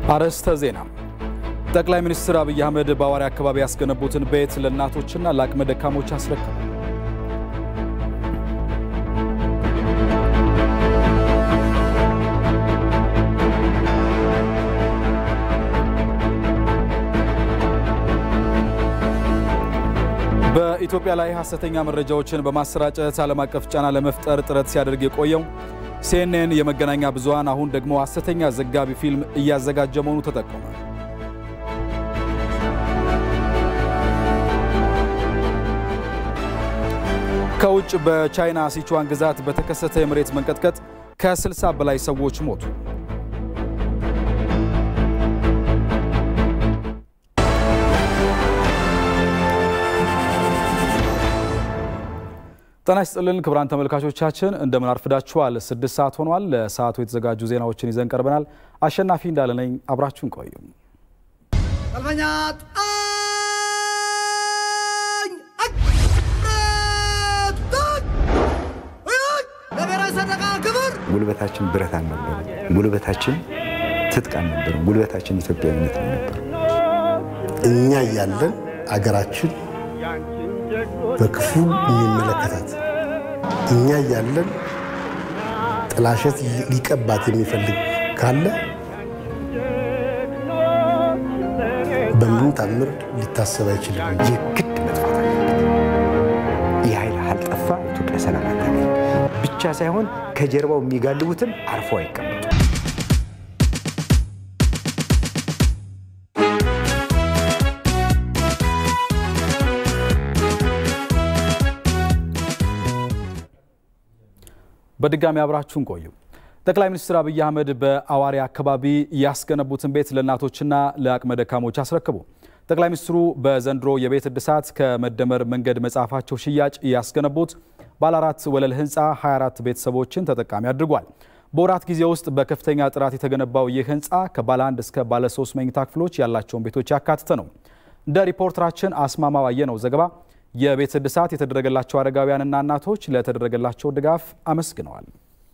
አርዕስተ ዜና። ጠቅላይ ሚኒስትር አብይ አህመድ በአዋሪ አካባቢ ያስገነቡትን ቤት ለእናቶችና ለአቅመ ደካሞች አስረከቡ። በኢትዮጵያ ላይ ሐሰተኛ መረጃዎችን በማሰራጨት ዓለም አቀፍ ጫና ለመፍጠር ጥረት ሲያደርግ የቆየው ሲኤንኤን የመገናኛ ብዙሃን አሁን ደግሞ ሐሰተኛ ዘጋቢ ፊልም እያዘጋጀ መሆኑ ተጠቆመ። ከውጭ በቻይና ሲቹዋን ግዛት በተከሰተ የመሬት መንቀጥቀጥ ከ60 በላይ ሰዎች ሞቱ። ጤና ይስጥልን ክቡራን ተመልካቾቻችን እንደምን አርፍዳችኋል። ስድስት ሰዓት ሆኗል። ለሰዓቱ የተዘጋጁ ዜናዎችን ይዘን ቀርበናል። አሸናፊ እንዳለ ነኝ። አብራችሁን ቆዩ። ሰልፈኛ ለብሔራዊ ሰንደቅ ክብር ጉልበታችን ብረት አልነበረም። ጉልበታችን ትጥቅ አልነበረም። ጉልበታችን ኢትዮጵያዊነት ነው ነበር። እኛ እያለን አገራችን በክፉ የሚመለከታት እኛ እያለን ጥላሸት ሊቀባት የሚፈልግ ካለ በምንም ታምር ሊታሰብ አይችልም። የግድ መጥፋት አለበት። ይህ ኃይል አልጠፋ ኢትዮጵያ ሰላም አታገኝ ብቻ ሳይሆን ከጀርባው የሚጋልቡትም አርፎ አይቀመጡ። በድጋሚ አብራችሁን ቆዩ። ጠቅላይ ሚኒስትር አብይ አህመድ በአዋሪ አካባቢ ያስገነቡትን ቤት ለእናቶችና ለአቅመ ደካሞች አስረክቡ። ጠቅላይ ሚኒስትሩ በዘንድሮ የቤት እድሳት ከመደመር መንገድ መጽሐፋቸው ሽያጭ ያስገነቡት ባለ አራት ወለል ህንፃ 24 ቤተሰቦችን ተጠቃሚ አድርጓል። በወራት ጊዜ ውስጥ በከፍተኛ ጥራት የተገነባው ይህ ህንፃ ከባለ አንድ እስከ ባለ ሶስት መኝታ ክፍሎች ያላቸውን ቤቶች ያካተተ ነው። እንደ ሪፖርተራችን አስማማው አየነው ዘገባ የቤት እድሳት የተደረገላቸው አረጋውያንና እናቶች ለተደረገላቸው ድጋፍ አመስግነዋል።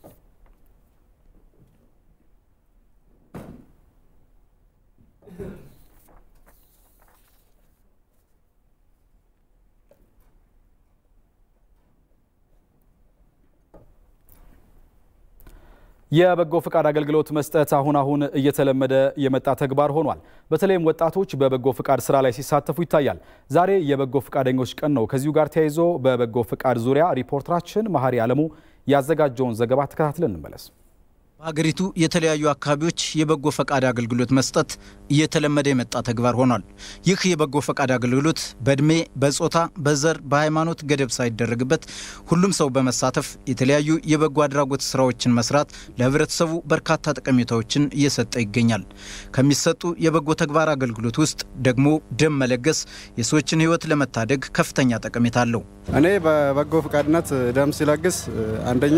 የበጎ ፈቃድ አገልግሎት መስጠት አሁን አሁን እየተለመደ የመጣ ተግባር ሆኗል። በተለይም ወጣቶች በበጎ ፈቃድ ስራ ላይ ሲሳተፉ ይታያል። ዛሬ የበጎ ፈቃደኞች ቀን ነው። ከዚሁ ጋር ተያይዞ በበጎ ፈቃድ ዙሪያ ሪፖርተራችን መሀሪ አለሙ ያዘጋጀውን ዘገባ ተከታትለን እንመለስ። በሀገሪቱ የተለያዩ አካባቢዎች የበጎ ፈቃድ አገልግሎት መስጠት እየተለመደ የመጣ ተግባር ሆኗል። ይህ የበጎ ፈቃድ አገልግሎት በእድሜ፣ በጾታ፣ በዘር፣ በሃይማኖት ገደብ ሳይደረግበት ሁሉም ሰው በመሳተፍ የተለያዩ የበጎ አድራጎት ስራዎችን መስራት ለህብረተሰቡ በርካታ ጠቀሜታዎችን እየሰጠ ይገኛል። ከሚሰጡ የበጎ ተግባር አገልግሎት ውስጥ ደግሞ ደም መለገስ የሰዎችን ህይወት ለመታደግ ከፍተኛ ጠቀሜታ አለው። እኔ በበጎ ፈቃድነት ደም ሲለግስ አንደኛ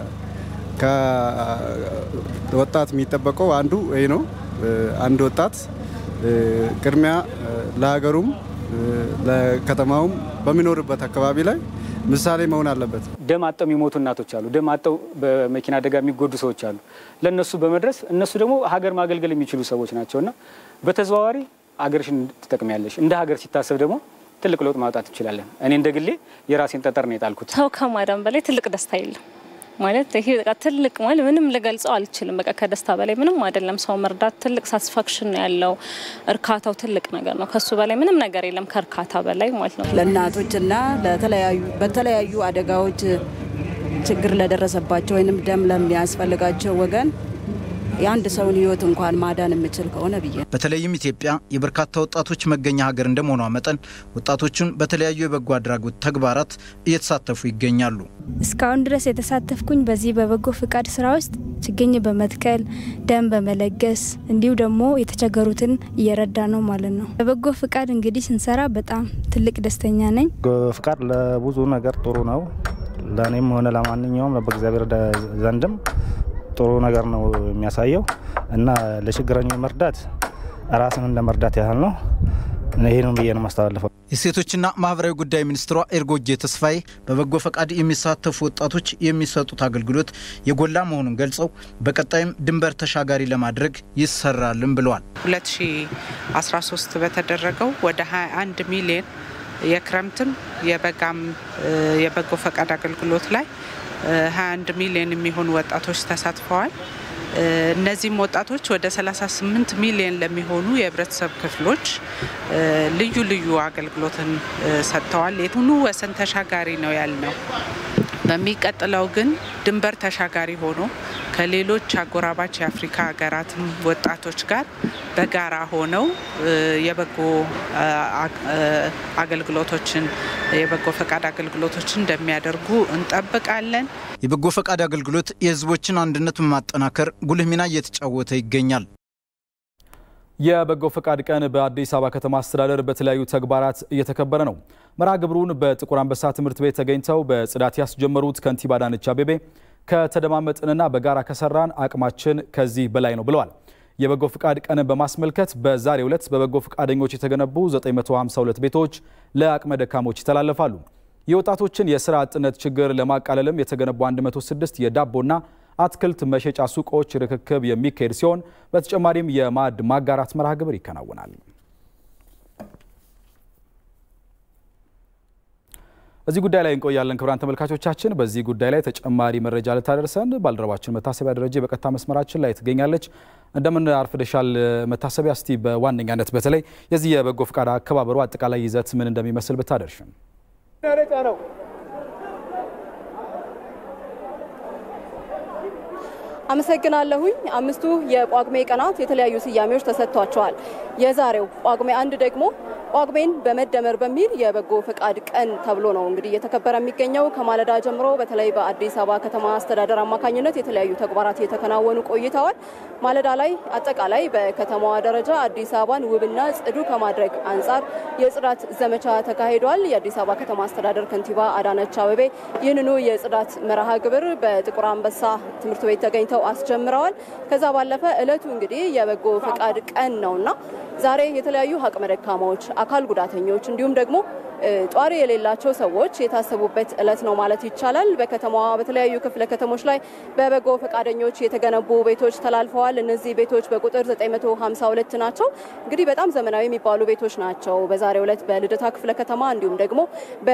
ከወጣት የሚጠበቀው አንዱ ይህ ነው። አንድ ወጣት ቅድሚያ ለሀገሩም ለከተማውም በሚኖርበት አካባቢ ላይ ምሳሌ መሆን አለበት። ደም አጠው የሚሞቱ እናቶች አሉ። ደም አጠው በመኪና አደጋ የሚጎዱ ሰዎች አሉ። ለእነሱ በመድረስ እነሱ ደግሞ ሀገር ማገልገል የሚችሉ ሰዎች ናቸውና በተዘዋዋሪ ሀገርሽን ትጠቅሚያለሽ። እንደ ሀገር ሲታሰብ ደግሞ ትልቅ ለውጥ ማውጣት እንችላለን። እኔ እንደ ግሌ የራሴን ጠጠር ነው የጣልኩት። ሰው ከማዳን በላይ ትልቅ ደስታ የለም። ማለት ይሄ በቃ ትልቅ ማለት ምንም ልገልጸው አልችልም። በቃ ከደስታ በላይ ምንም አይደለም። ሰው መርዳት ትልቅ ሳቲስፋክሽን ነው ያለው። እርካታው ትልቅ ነገር ነው። ከሱ በላይ ምንም ነገር የለም ከእርካታ በላይ ማለት ነው። ለእናቶችና ለተለያዩ በተለያዩ አደጋዎች ችግር ለደረሰባቸው ወይንም ደም ለሚያስፈልጋቸው ወገን የአንድ ሰውን ሕይወት እንኳን ማዳን የምችል ከሆነ ብዬ በተለይም ኢትዮጵያ የበርካታ ወጣቶች መገኛ ሀገር እንደመሆኗ መጠን ወጣቶቹን በተለያዩ የበጎ አድራጎት ተግባራት እየተሳተፉ ይገኛሉ። እስካሁን ድረስ የተሳተፍኩኝ በዚህ በበጎ ፍቃድ ስራ ውስጥ ችግኝ በመትከል ደም በመለገስ እንዲሁ ደግሞ የተቸገሩትን እየረዳ ነው ማለት ነው። በበጎ ፍቃድ እንግዲህ ስንሰራ በጣም ትልቅ ደስተኛ ነኝ። ፍቃድ ለብዙ ነገር ጥሩ ነው። ለእኔም ሆነ ለማንኛውም በእግዚአብሔር ዘንድም ጥሩ ነገር ነው የሚያሳየው እና ለችግረኞች መርዳት ራስን እንደ መርዳት ያህል ነው። ይህንን ብዬ ነው ማስተላለፈው። የሴቶችና ማህበራዊ ጉዳይ ሚኒስትሯ ኤርጎጌ ተስፋዬ በበጎ ፈቃድ የሚሳተፉ ወጣቶች የሚሰጡት አገልግሎት የጎላ መሆኑን ገልጸው በቀጣይም ድንበር ተሻጋሪ ለማድረግ ይሰራልም ብለዋል። 2013 በተደረገው ወደ 21 ሚሊዮን የክረምትም የበጋም የበጎ ፈቃድ አገልግሎት ላይ 21 ሚሊዮን የሚሆኑ ወጣቶች ተሳትፈዋል። እነዚህም ወጣቶች ወደ 38 ሚሊዮን ለሚሆኑ የህብረተሰብ ክፍሎች ልዩ ልዩ አገልግሎትን ሰጥተዋል። የቱኑ ወሰን ተሻጋሪ ነው ያልነው። በሚቀጥለው ግን ድንበር ተሻጋሪ ሆኖ ከሌሎች አጎራባች የአፍሪካ ሀገራትም ወጣቶች ጋር በጋራ ሆነው የበጎ አገልግሎቶችን የበጎ ፈቃድ አገልግሎቶችን እንደሚያደርጉ እንጠብቃለን። የበጎ ፈቃድ አገልግሎት የህዝቦችን አንድነት በማጠናከር ጉልህ ሚና እየተጫወተ ይገኛል። የበጎ ፈቃድ ቀን በአዲስ አበባ ከተማ አስተዳደር በተለያዩ ተግባራት እየተከበረ ነው። መርሃ ግብሩን በጥቁር አንበሳ ትምህርት ቤት ተገኝተው በጽዳት ያስጀመሩት ከንቲባ አዳነች አቤቤ ከተደማመጥንና በጋራ ከሰራን አቅማችን ከዚህ በላይ ነው ብለዋል። የበጎ ፈቃድ ቀንን በማስመልከት በዛሬው ዕለት በበጎ ፈቃደኞች የተገነቡ 952 ቤቶች ለአቅመ ደካሞች ይተላለፋሉ። የወጣቶችን የስራ አጥነት ችግር ለማቃለልም የተገነቡ 106 የዳቦና አትክልት መሸጫ ሱቆች ርክክብ የሚካሄድ ሲሆን በተጨማሪም የማዕድ ማጋራት መርሃ ግብር ይከናወናል። እዚህ ጉዳይ ላይ እንቆያለን። ክቡራን ተመልካቾቻችን፣ በዚህ ጉዳይ ላይ ተጨማሪ መረጃ ልታደርሰን ባልደረባችን መታሰቢያ ደረጀ በቀጥታ መስመራችን ላይ ትገኛለች። እንደምን አርፍደሻል መታሰቢያ? እስቲ በዋነኛነት በተለይ የዚህ የበጎ ፈቃድ አከባበሩ አጠቃላይ ይዘት ምን እንደሚመስል ብታደርሽን። አመሰግናለሁኝ። አምስቱ የጳጉሜ ቀናት የተለያዩ ስያሜዎች ተሰጥቷቸዋል። የዛሬው ጳጉሜ አንድ ደግሞ ጳጉሜን በመደመር በሚል የበጎ ፈቃድ ቀን ተብሎ ነው እንግዲህ እየተከበረ የሚገኘው። ከማለዳ ጀምሮ በተለይ በአዲስ አበባ ከተማ አስተዳደር አማካኝነት የተለያዩ ተግባራት እየተከናወኑ ቆይተዋል። ማለዳ ላይ አጠቃላይ በከተማዋ ደረጃ አዲስ አበባን ውብና ጽዱ ከማድረግ አንጻር የጽዳት ዘመቻ ተካሂዷል። የአዲስ አበባ ከተማ አስተዳደር ከንቲባ አዳነች አቤቤ ይህንኑ የጽዳት መርሃ ግብር በጥቁር አንበሳ ትምህርት ቤት ተገኝተው አስጀምረዋል። ከዛ ባለፈ እለቱ እንግዲህ የበጎ ፈቃድ ቀን ነውና ዛሬ የተለያዩ አቅመ ደካማዎች፣ አካል ጉዳተኞች እንዲሁም ደግሞ ጧሪ የሌላቸው ሰዎች የታሰቡበት እለት ነው ማለት ይቻላል። በከተማዋ በተለያዩ ክፍለ ከተሞች ላይ በበጎ ፈቃደኞች የተገነቡ ቤቶች ተላልፈዋል። እነዚህ ቤቶች በቁጥር 952 ናቸው። እንግዲህ በጣም ዘመናዊ የሚባሉ ቤቶች ናቸው። በዛሬው ዕለት በልደታ ክፍለ ከተማ እንዲሁም ደግሞ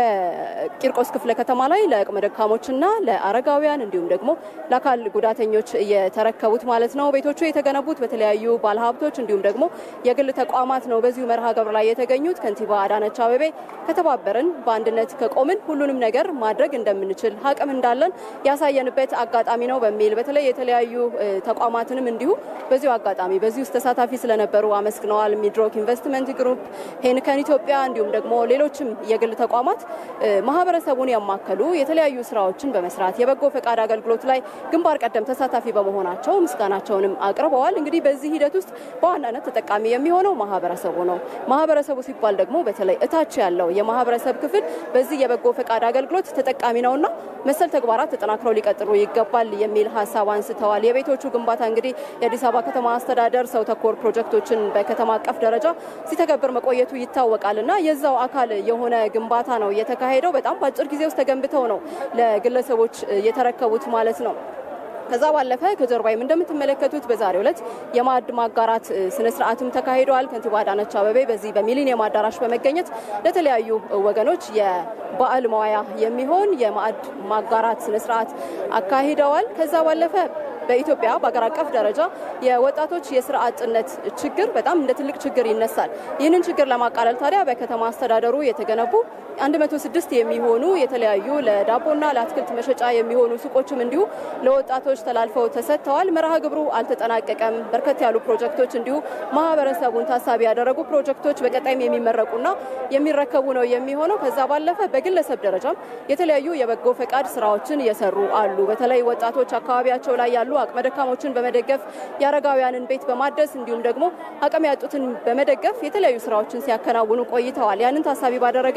በቂርቆስ ክፍለ ከተማ ላይ ለአቅመ ደካሞችና ለአረጋውያን እንዲሁም ደግሞ ለአካል ጉዳተኞች የተረከቡት ማለት ነው። ቤቶቹ የተገነቡት በተለያዩ ባለሀብቶች እንዲሁም ደግሞ የግል ተቋማት ነው። በዚሁ መርሃ ግብር ላይ የተገኙት ከንቲባ አዳነች አቤቤ ከተባበርን በአንድነት ከቆምን ሁሉንም ነገር ማድረግ እንደምንችል አቅም እንዳለን ያሳየንበት አጋጣሚ ነው በሚል በተለይ የተለያዩ ተቋማትንም እንዲሁ በዚሁ አጋጣሚ በዚህ ውስጥ ተሳታፊ ስለነበሩ አመስግነዋል። ሚድሮክ ኢንቨስትመንት ግሩፕ፣ ሄንከን ኢትዮጵያ እንዲሁም ደግሞ ሌሎችም የግል ተቋማት ማህበረሰቡን ያማከሉ የተለያዩ ስራዎችን በመስራት የበጎ ፈቃድ አገልግሎት ላይ ግንባር ቀደም ተሳታፊ በመሆናቸው ምስጋናቸውንም አቅርበዋል። እንግዲህ በዚህ ሂደት ውስጥ በዋናነት ተጠቃሚ የሚሆነው ማህበረሰቡ ነው። ማህበረሰቡ ሲባል ደግሞ በተለይ እታች ያለው የማህበረሰብ ክፍል በዚህ የበጎ ፈቃድ አገልግሎት ተጠቃሚ ነውና መሰል ተግባራት ተጠናክረው ሊቀጥሉ ይገባል የሚል ሀሳብ አንስተዋል። የቤቶቹ ግንባታ እንግዲህ የአዲስ አበባ ከተማ አስተዳደር ሰው ተኮር ፕሮጀክቶችን በከተማ አቀፍ ደረጃ ሲተገብር መቆየቱ ይታወቃል እና የዛው አካል የሆነ ግንባታ ነው የተካሄደው። በጣም በአጭር ጊዜ ውስጥ ተገንብተው ነው ለግለሰቦች የተረከቡት ማለት ነው። ከዛ ባለፈ ከጀርባይም እንደምትመለከቱት በዛሬው ዕለት የማዕድ ማጋራት ስነ ስርዓትም ተካሂደዋል። ከንቲባ አዳነች አቤቤ በዚህ በሚሊኒየም አዳራሽ በመገኘት ለተለያዩ ወገኖች የበዓል መዋያ የሚሆን የማዕድ ማጋራት ስነ ስርዓት አካሂደዋል። ከዛ ባለፈ በኢትዮጵያ በአገር አቀፍ ደረጃ የወጣቶች የስራ አጥነት ችግር በጣም እንደ ትልቅ ችግር ይነሳል። ይህንን ችግር ለማቃለል ታዲያ በከተማ አስተዳደሩ የተገነቡ 106 የሚሆኑ የተለያዩ ለዳቦና ለአትክልት መሸጫ የሚሆኑ ሱቆችም እንዲሁ ለወጣቶች ተላልፈው ተሰጥተዋል። መርሃ ግብሩ አልተጠናቀቀም። በርከት ያሉ ፕሮጀክቶች እንዲሁ ማህበረሰቡን ታሳቢ ያደረጉ ፕሮጀክቶች በቀጣይም የሚመረቁና የሚረከቡ ነው የሚሆነው። ከዛ ባለፈ በግለሰብ ደረጃም የተለያዩ የበጎ ፈቃድ ስራዎችን እየሰሩ አሉ። በተለይ ወጣቶች አካባቢያቸው ላይ ያሉ አቅመ ደካሞችን በመደገፍ የአረጋውያንን ቤት በማደስ እንዲሁም ደግሞ አቅም ያጡትን በመደገፍ የተለያዩ ስራዎችን ሲያከናውኑ ቆይተዋል። ያንን ታሳቢ ባደረገ መልኩ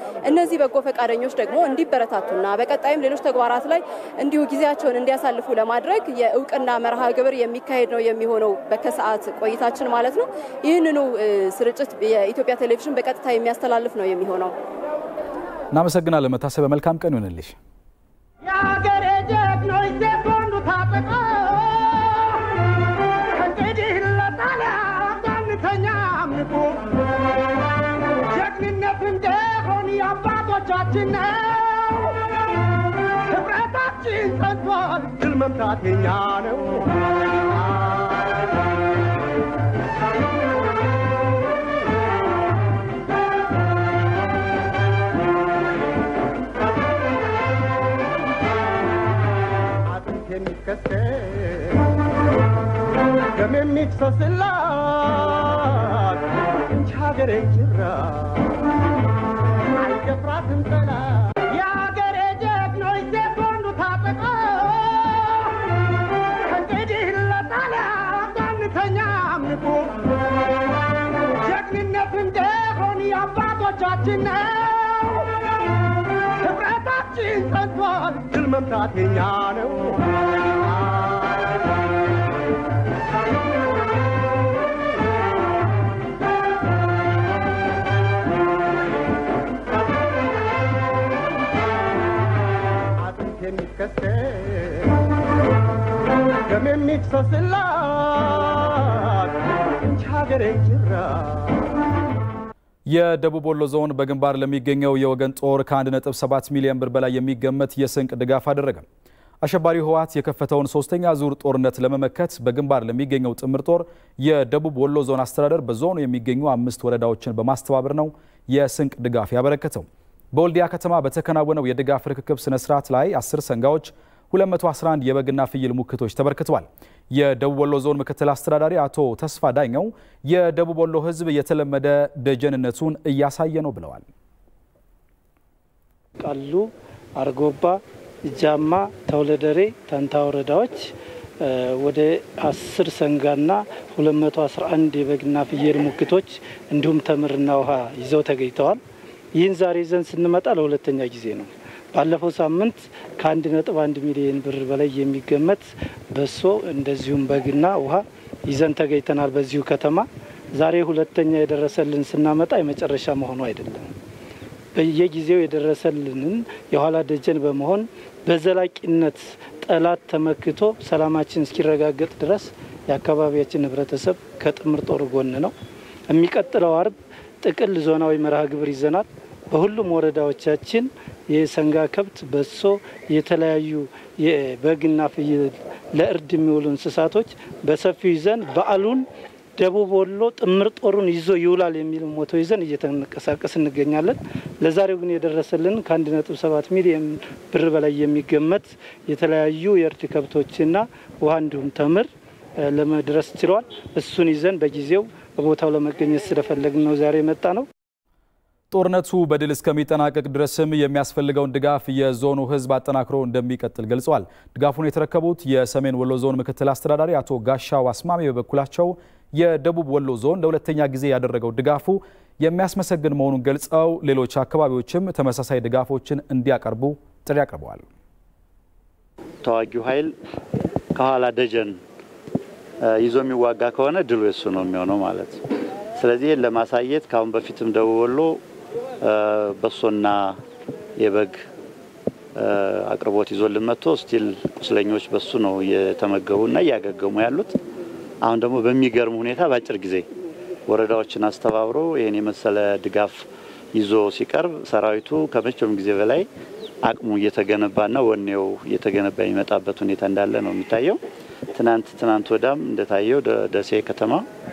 እነዚህ በጎ ፈቃደኞች ደግሞ እንዲበረታቱና በቀጣይም ሌሎች ተግባራት ላይ እንዲሁ ጊዜያቸውን እንዲያሳልፉ ለማድረግ የእውቅና መርሃ ግብር የሚካሄድ ነው የሚሆነው በከሰዓት ቆይታችን ማለት ነው። ይህንኑ ስርጭት የኢትዮጵያ ቴሌቪዥን በቀጥታ የሚያስተላልፍ ነው የሚሆነው። እናመሰግናለን መታሰቢያ። መልካም ቀን ይሆንልሽ። የአገሬ ጀግኖች ሴት ወንዱ ታጠቀ ከእንግዲህ ለጣሊያን አንተኛም ንቁ ጀግንነት እንደሆን የአባቶቻችን ነው። ህብረታችን ጸንቷል፣ ድል መምታት የኛ ነው። አጥንት የሚከሰል ደም የሚፍሰስላት እንጂ ሀገሬ ጅራ አይደፍራትም ጠላት። የሀገሬ ጀግኖች ሴት ወንዱ ታጠቀ ከእንግዲህ ለጣሊያን አንተኛም ንቁ ጀግንነት እንደሆን የአባቶቻችን ነው። ህብረታችን ጸንቷል፣ ድል መምታት የኛ ነው። አጥንት የሚከሰል ደም የሚፍሰስላት እንጂ ሀገሬ ጅራ የደቡብ ወሎ ዞን በግንባር ለሚገኘው የወገን ጦር ከ1.7 ሚሊዮን ብር በላይ የሚገመት የስንቅ ድጋፍ አደረገ። አሸባሪው ህወሓት የከፈተውን ሶስተኛ ዙር ጦርነት ለመመከት በግንባር ለሚገኘው ጥምር ጦር የደቡብ ወሎ ዞን አስተዳደር በዞኑ የሚገኙ አምስት ወረዳዎችን በማስተባበር ነው የስንቅ ድጋፍ ያበረከተው። በወልዲያ ከተማ በተከናወነው የድጋፍ ርክክብ ስነ ስርዓት ላይ 10 ሰንጋዎች 211 የበግና ፍየል ሙክቶች ተበርክተዋል። የደቡብ ወሎ ዞን ምክትል አስተዳዳሪ አቶ ተስፋ ዳኘው የደቡብ ወሎ ህዝብ የተለመደ ደጀንነቱን እያሳየ ነው ብለዋል። ቃሉ፣ አርጎባ፣ ጃማ፣ ተውለደሬ፣ ተንታ ወረዳዎች ወደ አስር ሰንጋና 211 የበግና ፍየል ሙክቶች እንዲሁም ተምርና ውሃ ይዘው ተገኝተዋል። ይህን ዛሬ ይዘን ስንመጣ ለሁለተኛ ጊዜ ነው። ባለፈው ሳምንት ከአንድ ነጥብ አንድ ሚሊዮን ብር በላይ የሚገመት በሶ እንደዚሁም በግና ውሃ ይዘን ተገኝተናል በዚሁ ከተማ። ዛሬ ሁለተኛ የደረሰልን ስናመጣ የመጨረሻ መሆኑ አይደለም። በየጊዜው የደረሰልንን የኋላ ደጀን በመሆን በዘላቂነት ጠላት ተመክቶ ሰላማችን እስኪረጋገጥ ድረስ የአካባቢያችን ህብረተሰብ ከጥምር ጦር ጎን ነው። የሚቀጥለው አርብ ጥቅል ዞናዊ መርሃ ግብር ይዘናል። በሁሉም ወረዳዎቻችን የሰንጋ ከብት፣ በሶ፣ የተለያዩ የበግና ፍየል ለእርድ የሚውሉ እንስሳቶች በሰፊው ይዘን በዓሉን ደቡብ ወሎ ጥምር ጦሩን ይዞ ይውላል የሚል ሞቶ ይዘን እየተንቀሳቀስ እንገኛለን። ለዛሬው ግን የደረሰልን ከአንድ ነጥብ ሰባት ሚሊዮን ብር በላይ የሚገመት የተለያዩ የእርድ ከብቶችና ውሃ እንዲሁም ተምር ለመድረስ ችሏል። እሱን ይዘን በጊዜው በቦታው ለመገኘት ስለፈለግን ነው ዛሬ የመጣ ነው። ጦርነቱ በድል እስከሚጠናቀቅ ድረስም የሚያስፈልገውን ድጋፍ የዞኑ ሕዝብ አጠናክሮ እንደሚቀጥል ገልጸዋል። ድጋፉን የተረከቡት የሰሜን ወሎ ዞን ምክትል አስተዳዳሪ አቶ ጋሻው አስማሚ በበኩላቸው የደቡብ ወሎ ዞን ለሁለተኛ ጊዜ ያደረገው ድጋፉ የሚያስመሰግን መሆኑን ገልጸው ሌሎች አካባቢዎችም ተመሳሳይ ድጋፎችን እንዲያቀርቡ ጥሪ አቅርበዋል። ተዋጊው ኃይል ከኋላ ደጀን ይዞ የሚዋጋ ከሆነ ድሉ የሱ ነው የሚሆነው ማለት ነው። ስለዚህ ይህን ለማሳየት ከአሁን በፊትም ደቡብ ወሎ በሶና የበግ አቅርቦት ይዞልን መጥቶ ስቲል ቁስለኞች በሱ ነው እየተመገቡና እያገገሙ ያሉት። አሁን ደግሞ በሚገርም ሁኔታ በአጭር ጊዜ ወረዳዎችን አስተባብሮ ይህን የመሰለ ድጋፍ ይዞ ሲቀርብ ሰራዊቱ ከመቼውም ጊዜ በላይ አቅሙ እየተገነባና ወኔው እየተገነባ የሚመጣበት ሁኔታ እንዳለ ነው የሚታየው። ትናንት ትናንት ወዳም እንደታየው ደሴ ከተማ፣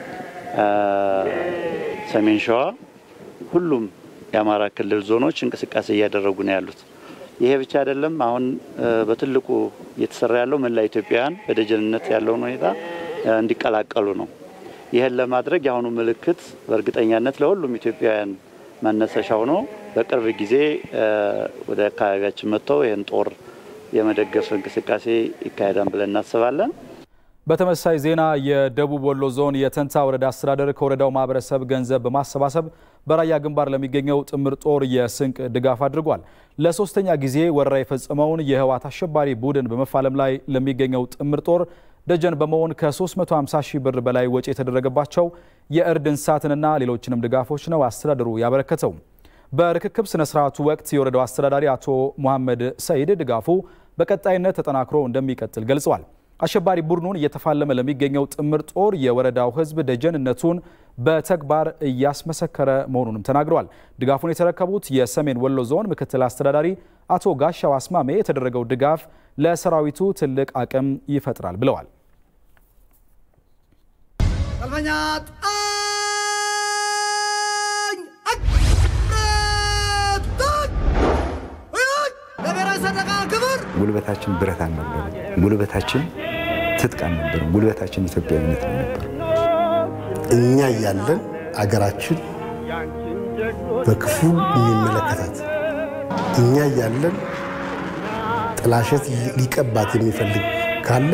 ሰሜን ሸዋ፣ ሁሉም የአማራ ክልል ዞኖች እንቅስቃሴ እያደረጉ ነው ያሉት። ይሄ ብቻ አይደለም። አሁን በትልቁ እየተሰራ ያለው መላ ኢትዮጵያውያን በደጀንነት ያለውን ሁኔታ እንዲቀላቀሉ ነው። ይህን ለማድረግ የአሁኑ ምልክት በእርግጠኛነት ለሁሉም ኢትዮጵያውያን መነሰሻ ሆኖ በቅርብ ጊዜ ወደ አካባቢያችን መጥተው ይህን ጦር የመደገፍ እንቅስቃሴ ይካሄዳል ብለን እናስባለን። በተመሳሳይ ዜና የደቡብ ወሎ ዞን የተንታ ወረዳ አስተዳደር ከወረዳው ማህበረሰብ ገንዘብ በማሰባሰብ በራያ ግንባር ለሚገኘው ጥምር ጦር የስንቅ ድጋፍ አድርጓል። ለሶስተኛ ጊዜ ወረራ የፈጸመውን የህወሓት አሸባሪ ቡድን በመፋለም ላይ ለሚገኘው ጥምር ጦር ደጀን በመሆን ከ350 ሺህ ብር በላይ ወጪ የተደረገባቸው የእርድ እንስሳትንና ሌሎችንም ድጋፎች ነው አስተዳደሩ ያበረከተው። በርክክብ ስነ ስርዓቱ ወቅት የወረዳው አስተዳዳሪ አቶ ሙሐመድ ሰይድ ድጋፉ በቀጣይነት ተጠናክሮ እንደሚቀጥል ገልጸዋል። አሸባሪ ቡድኑን እየተፋለመ ለሚገኘው ጥምር ጦር የወረዳው ህዝብ ደጀንነቱን በተግባር እያስመሰከረ መሆኑንም ተናግረዋል። ድጋፉን የተረከቡት የሰሜን ወሎ ዞን ምክትል አስተዳዳሪ አቶ ጋሻው አስማሜ የተደረገው ድጋፍ ለሰራዊቱ ትልቅ አቅም ይፈጥራል ብለዋል። ሰልፈኛ ለብሔራዊ ሰንደቅ ክብር ጉልበታችን ብረት አልነበረም። ጉልበታችን ትጥቅ አልነበረም። ጉልበታችን ኢትዮጵያዊነት ነው ነበር። እኛ እያለን አገራችን በክፉ የሚመለከታት እኛ እያለን ጥላሸት ሊቀባት የሚፈልግ ካለ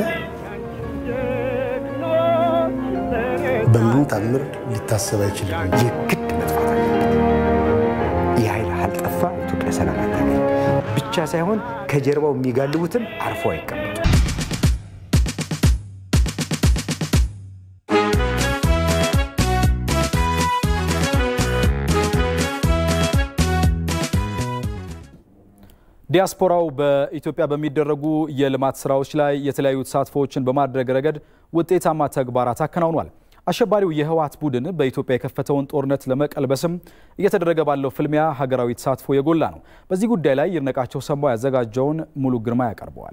በምንም ታምር ሊታሰብ አይችልም። የግድ መጥፋት አለበት። ይህ ኃይል ካልጠፋ ኢትዮጵያ ሰላም አታገኝ ብቻ ሳይሆን ከጀርባው የሚጋልቡትም አርፎ አይቀመጡ። ዲያስፖራው በኢትዮጵያ በሚደረጉ የልማት ስራዎች ላይ የተለያዩ ተሳትፎዎችን በማድረግ ረገድ ውጤታማ ተግባራት አከናውኗል። አሸባሪው የህወሓት ቡድን በኢትዮጵያ የከፈተውን ጦርነት ለመቀልበስም እየተደረገ ባለው ፍልሚያ ሀገራዊ ተሳትፎ የጎላ ነው። በዚህ ጉዳይ ላይ ይድነቃቸው ሰማው ያዘጋጀውን ሙሉ ግርማ ያቀርበዋል።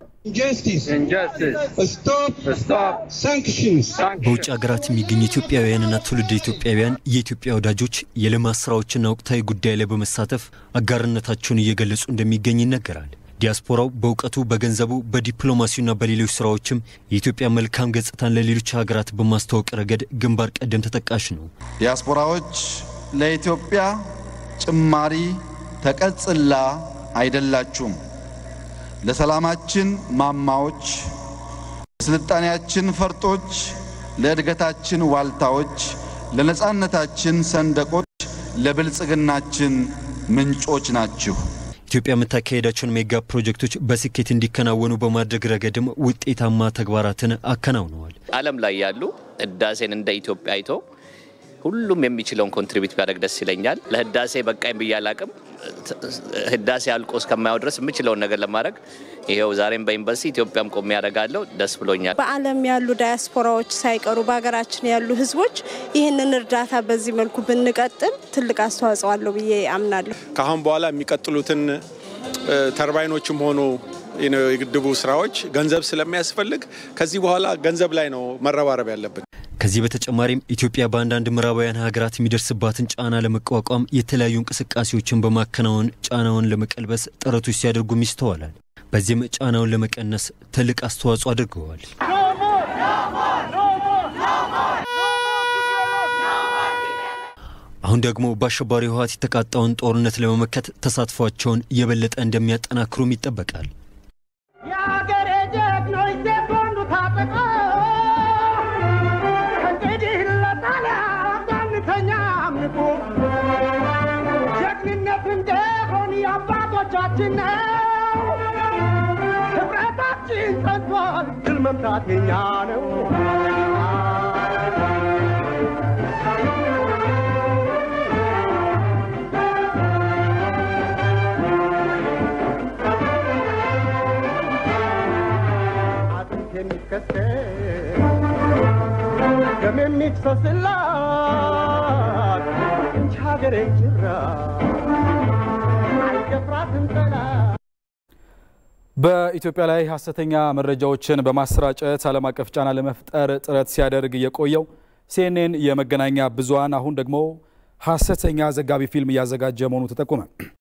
በውጭ ሀገራት የሚገኙ ኢትዮጵያውያንና ትውልደ ኢትዮጵያውያን የኢትዮጵያ ወዳጆች የልማት ስራዎችና ወቅታዊ ጉዳይ ላይ በመሳተፍ አጋርነታቸውን እየገለጹ እንደሚገኝ ይነገራል። ዲያስፖራው በእውቀቱ፣ በገንዘቡ፣ በዲፕሎማሲውና በሌሎች ስራዎችም የኢትዮጵያ መልካም ገጽታን ለሌሎች ሀገራት በማስተዋወቅ ረገድ ግንባር ቀደም ተጠቃሽ ነው። ዲያስፖራዎች ለኢትዮጵያ ጭማሪ ተቀጽላ አይደላችሁም። ለሰላማችን ማማዎች፣ ለስልጣኔያችን ፈርጦች፣ ለእድገታችን ዋልታዎች፣ ለነጻነታችን ሰንደቆች፣ ለብልጽግናችን ምንጮች ናችሁ። ኢትዮጵያ የምታካሄዳቸውን ሜጋ ፕሮጀክቶች በስኬት እንዲከናወኑ በማድረግ ረገድም ውጤታማ ተግባራትን አከናውነዋል። ዓለም ላይ ያሉ ህዳሴን እንደ ኢትዮጵያ አይቶ ሁሉም የሚችለውን ኮንትሪቢዩት ቢያደርግ ደስ ይለኛል። ለህዳሴ በቃኝ ብዬ አላቅም። ህዳሴ አልቆ እስከማየው ድረስ የምችለውን ነገር ለማድረግ ይኸው ዛሬም በዩኒቨርሲቲ ኢትዮጵያም ቆሜ ያደርጋለሁ። ደስ ብሎኛል። በዓለም ያሉ ዳያስፖራዎች ሳይቀሩ በሀገራችን ያሉ ህዝቦች ይህንን እርዳታ በዚህ መልኩ ብንቀጥል ትልቅ አስተዋጽኦ አለው ብዬ አምናለሁ። ከአሁን በኋላ የሚቀጥሉትን ተርባይኖችም ሆኑ የግድቡ ስራዎች ገንዘብ ስለሚያስፈልግ ከዚህ በኋላ ገንዘብ ላይ ነው መረባረብ ያለብን። ከዚህ በተጨማሪም ኢትዮጵያ በአንዳንድ ምዕራባውያን ሀገራት የሚደርስባትን ጫና ለመቋቋም የተለያዩ እንቅስቃሴዎችን በማከናወን ጫናውን ለመቀልበስ ጥረቶች ሲያደርጉም ይስተዋላል። በዚህም ጫናውን ለመቀነስ ትልቅ አስተዋጽኦ አድርገዋል። አሁን ደግሞ በአሸባሪ ህወሓት የተቃጣውን ጦርነት ለመመከት ተሳትፏቸውን የበለጠ እንደሚያጠናክሩም ይጠበቃል። የአገሬ ጀግኖች ሴት ወንዱ ታጠቀ እንግዲህ ለጣሊያን አንተኛም ንቁ ጀግንነት እንደሆን የአባቶቻችን ነው። ህብረታችን ጸንቷል፣ ድል መምታት የኛ ነው። አጥንት የሚከሰል ደም የሚፍሰስላት እንጂ ሀገሬ ጅራ አይደፍራትም ጠላት። በኢትዮጵያ ላይ ሀሰተኛ መረጃዎችን በማሰራጨት ዓለም አቀፍ ጫና ለመፍጠር ጥረት ሲያደርግ የቆየው ሲኤንኤን የመገናኛ ብዙኃን አሁን ደግሞ ሀሰተኛ ዘጋቢ ፊልም እያዘጋጀ መሆኑ ተጠቆመ።